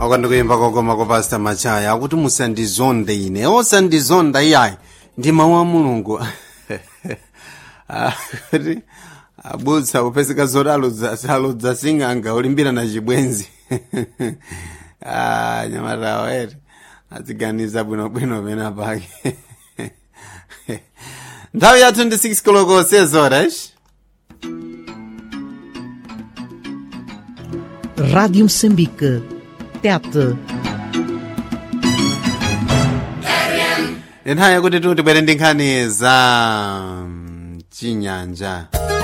wakandikuimba kokoma kwa pastor machaya akuti musandizonde ine osandizonda iyayi ndi mawu a mulungu akuti abutsa kupeseka zoti aludza sing'anga ulimbira na chibwenzi ah, nyamatawa ere adziganiza bwinobwino pena pake nthawi ya 26 koloko sezoras Rádio Moçambique. Tete. nthawi yakuti tibwere ndi nkhani za mm, chinyanja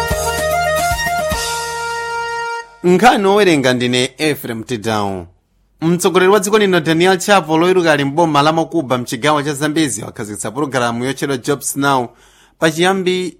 nkhani owerenga ndine efrem tidown mtsogoleri wa dziko lino daniel chapo loyiruka ali mboma la makuba mchigawo cha zambezi wakhazikitsa pologalamu yotchedwa jobs now pachiyambi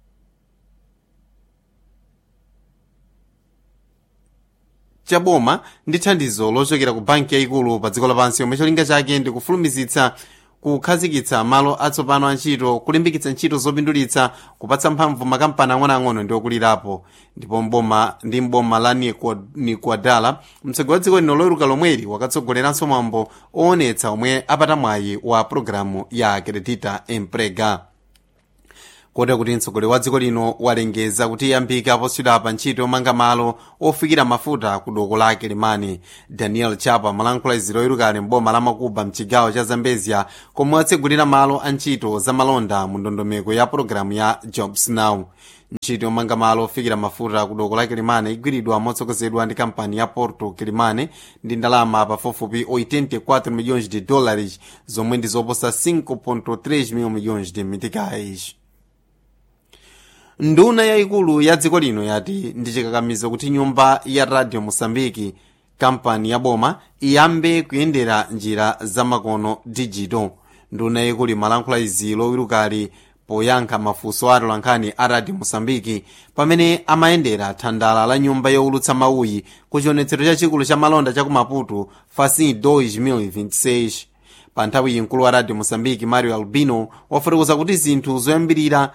chaboma ndi thandizo lochokera ku banki yayikulu pa dziko lapansi yomwe cholinga chake ndi kufulumizitsa kukhazikitsa malo atsopano a ntchito kulimbikitsa ntchito zopindulitsa kupatsa mphamvu makampani ang'onoang'ono ndi okulirapo ndipo mboma ndi mboma la Nikwa- nikwadala mtsogoleri wa dziko lino loyiruka lomweli wakatsogoleranso mwambo oonetsa omwe apata mwayi wa pologalamu ya credita emprega kotera kuti mtsogoleri wa dziko lino walengeza kuti yambika poswedera pa ntchito yomanga malo ofikira mafuta ku doko la kilimani daniel chapa malankhula izi loyirukali mboma la makuba mchigawo cha zambezia komwe watsegulira malo a ntchito za malonda mu ndondomeko ya pologalamu ya jobs now ntchito yomanga malo ofikira mafuta ku doko la kilimani igwiridwa motsogozedwa ndi kampani ya porto kilimani ndi ndalama pafupifupi 84 milhões de dólares zomwe ndi zoposa 5.3 mil milhões de meticais nduna yayikulu ya dziko lino yati ndi chikakamizo kuti nyumba ya radio mosambiki kampani ya boma iyambe kuyendera njira zamakono digital nduna yayikulu imalankhula izi lowirukali poyankha mafunso a atolankhani a radio mosambiki pamene amayendera thandala la nyumba yowulutsa mawuyi ku chionetsero chachikulu cha malonda cha ku maputo facin 2026 pa nthawi iyi mkulu wa radio mosambiki mario albino wafotokoza kuti zinthu zoyambirira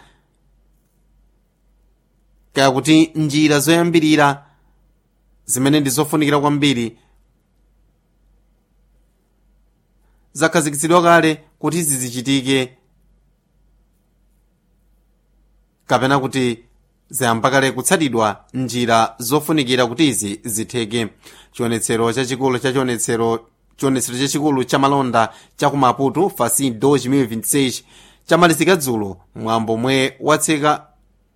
kaya kuti njira zoyambirira zimene ndi zofunikira kwambiri zakhazikitsidwa kale kuti izi zichitike kapena kuti zayamba kale kutsatidwa njira zofunikira kuti izi zitheke chionetsero chachikulu cha chionetsero chionetsero chachikulu cha malonda cha ku maputo facin 2026 chamalizika dzulo mwambo mwe watseka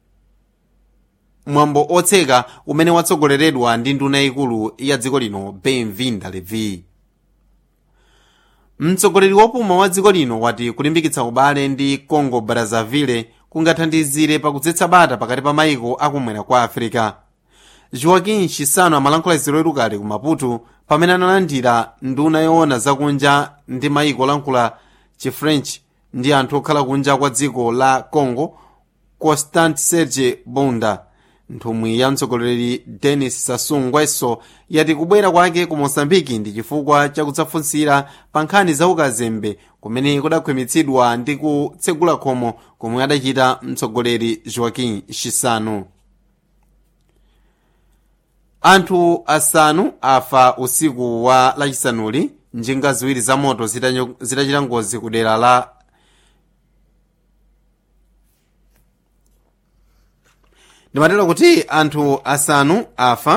mwambo otseka umene watsogoleredwa ndi nduna yayikulu ya dziko lino benvinda levi mtsogoleri wopuma wa dziko lino wati kulimbikitsa ubale ndi congo brazzaville kungathandizire pakudzetsa bata pakati pa mayiko akumwera kwa africa joaquim chisano amalankhula izi loyerukali ku maputo pamene analandira nduna yoona zakunja ndi mayiko olankhula chifrench ndi anthu okhala kunja kwa dziko la congo constant serge bunda nthumwi ya mtsogoleri denis sassou nguesso yati kubwera kwake ku mosambiki ndi chifukwa chakudzafunsira pa nkhani za ukazembe kumene kudakhwimitsidwa ndi kutsegula khomo komwe adachita mtsogoleri joaquim chisano anthu asanu afa usiku wa lachisanuli njinga ziwiri za moto zitanyo- zitachita ngozi ku dera la ndimatero kuti anthu asanu afa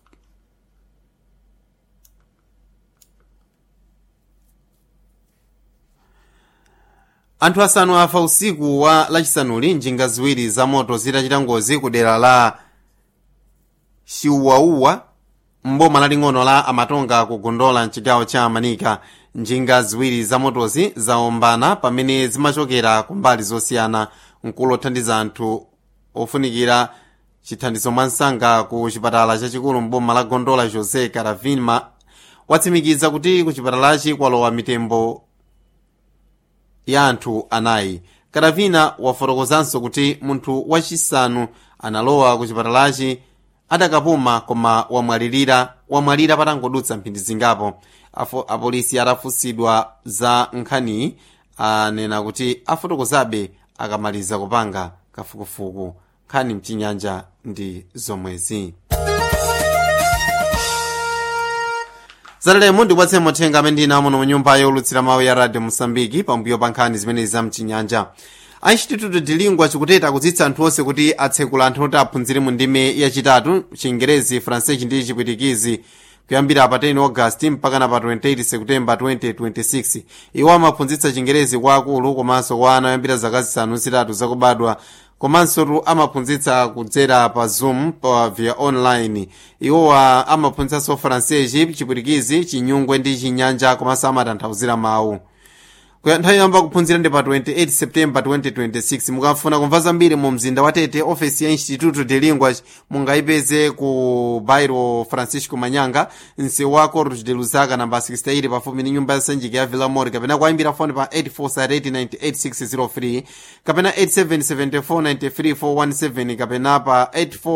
anthu asanu afa usiku wa lachisanuli njinga ziwiri za moto zitachita ngozi ku dera la chiuwauwa mboma laling'ono la amatonga kugondola mchigawo cha manika njinga ziwiri za motozi zaombana pamene zimachokera ku mbali zosiyana mkulu othandiza anthu ofunikira chithandizo mwansanga ku chipatala chachikulu mboma la gondola josé caravinma watsimikiza kuti ku chipatalachi kwalowa mitembo ya anthu anayi karavina wafotokozanso kuti munthu wachisanu analowa ku chipatalachi adakapuma koma wamwalirira wamwalira patangodutsa mphindi zingapo Afo- apolisi atafunsidwa za nkhaniyi anena kuti afotokozabe akamaliza kupanga kafukufuku nkhani mchinyanja ndi zomwezi zatalemo ndikupatseni mothenga amene ndina muno mu nyumba yolutsira mawu ya radio mosambiki pambuyo pa nkhani zimenezi za mchinyanja a instituto de lingua chikuteta kudzitsa anthu onse kuti atsekula anthu oti aphunzire mu ndime yachitatu chingerezi francese ndi chipwitikizi kuyambira pa 10 augasti mpaka na pa 28 septemba 2026 iwo amaphunzitsa chingerezi kwa akulu komanso kwa ana oyambira zaka zisanu zitatu zakubadwa komanso amaphunzitsa kudzera pa zoom pa via online iwowa amaphunzitsanso francese chipwitikizi chinyungwe ndi chinyanja komanso amatanthauzira mawu nthawi yamba kuphunzira ndi pa 28 september 2026 mukafuna kumva zambiri mu mzinda wa tete ofesi ya instituto de lingua mungayipeze ku bairo francisco manyanga msewu wa corros de luzaka namba 68 pafupi ndi nyumba ya sanjika ya villamor kapena kuyimbira foni pa 84 kapena 877493 kapena pa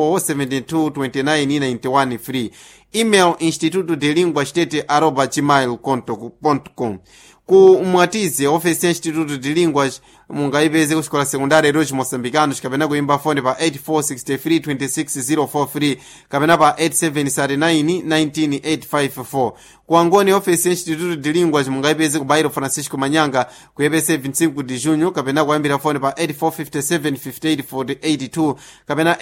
84722991 free email instituto de lingua shtete aroba gmail com ku mwatize ofesi ya instituto de linguas mungayipeze ku xikola sekundari roch moçambicanos kapena kuimba fone pa 84632604 kapena pa 87391984 ku angoni ofesi ya instituto de linguas mungayipeze ku bairo francisco manyanga ku epc 25 de junho kapena kuyambira fone pa 84575882 kapena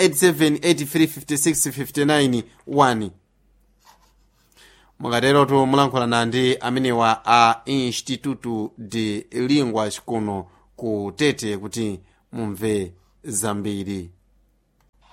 87835659 mukaterotu mulankhulana ndi amenewa a instituto de linguas kuno ku tete kuti mumve zambiri